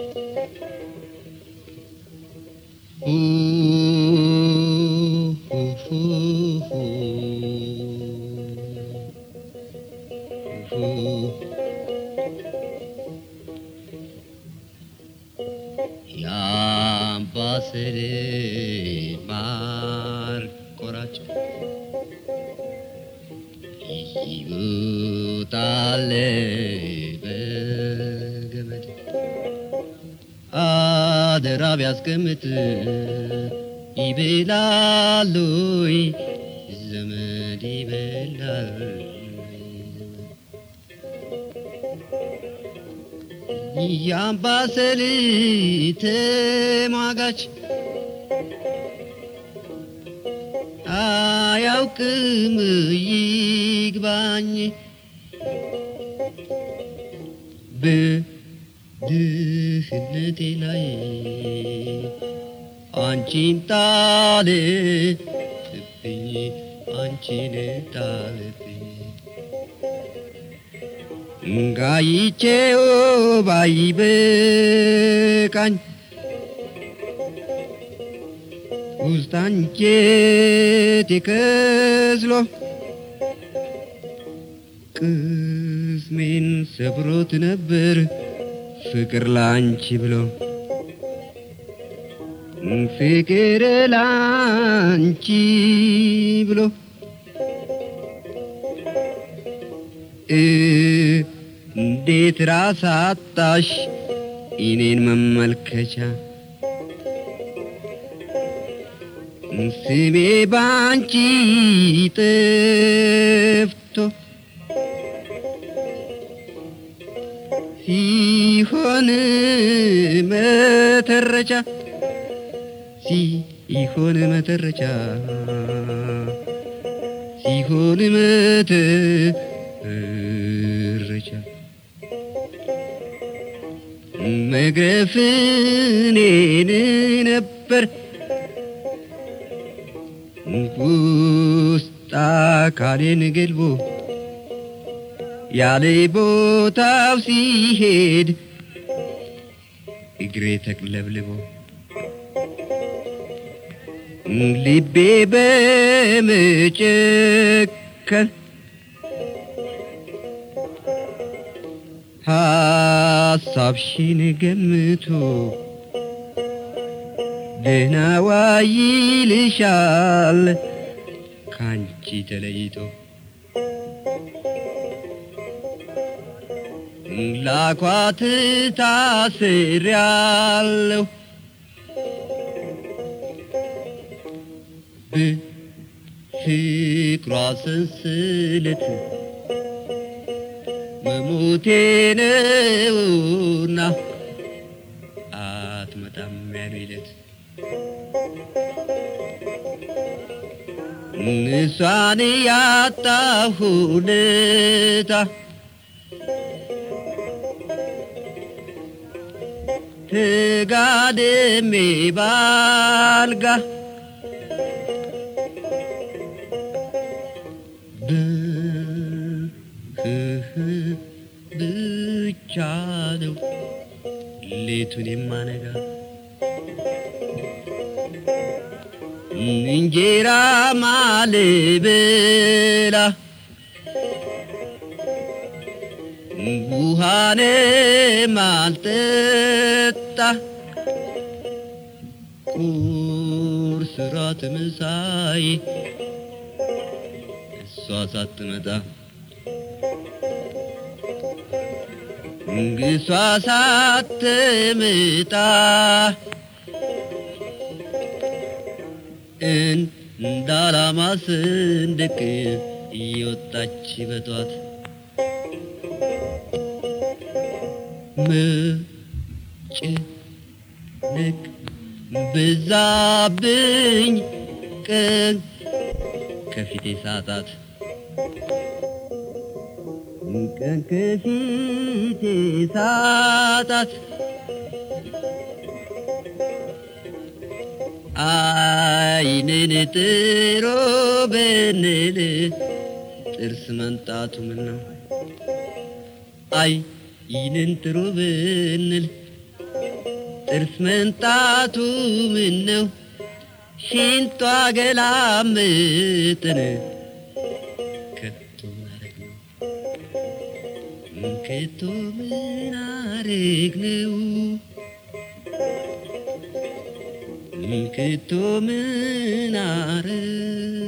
የአምባሰል ማር ቆራጭ ይውጣል በገመድ አደራ ቢያስቀምጥ ይበላሉ ዘመድ ይበላል የአምባሰል ተሟጋች አያውቅም ይግባኝ በድህነቴ ላይ አንቺን ጣልብኝ አንቺን ጣልብኝ ጋይቼው ባይበቃኝ ውስጥ አንጀቴ ከስሎ ቅስሜን ሰብሮት ነበር ፍቅር ላንቺ ብሎ ፍቅር ላንቺ ብሎ እንዴት ራስ አጣሽ እኔን መመልከቻ ስሜ ባንቺ ጠፍቶ ሲሆን መተረቻ ሲሆን መተረቻ ሲሆን መተረቻ መግረፍ እኔን ነበር ውስጥ አካሌን ገልቦ ያለ ቦታው ሲሄድ እግሬ ተቅለብልቦ ልቤ በመጨከን ሐሳብሽን ገምቶ ደህና ዋይልሻል ካንቺ ተለይቶ ላኳት ታስሬያለሁ በፍቅሯ ሰንሰለት መሞቴ ነውና አትመጣም ያሉለት እሷን ያጣሁለታ ተጋድሜ ባልጋ ብቻ ነው ሌቱን የማነጋ እንጀራ ማልበላ ውሃኔ ማልጠጣ ቁርስ ራት ምሳይ እሷ ሳትመጣ እሷ ሳትመጣ እንዳላማ ስንድቅ እየወጣች በጧት መጨነቅ በዛብኝ ቀን ከፊቴ ሳጣት ቀን ከፊቴ ሳጣት አይንን ጥሮ ብንል ጥርስ መንጣቱ ምን ነው? አይ ይህንን ጥሩ ብንል ጥርስ መንጣቱ ምን ነው ሽንቷ ገላምጥን ከቶ ናረግነው ከቶ ምን አረግነው ከቶ ምን አረግ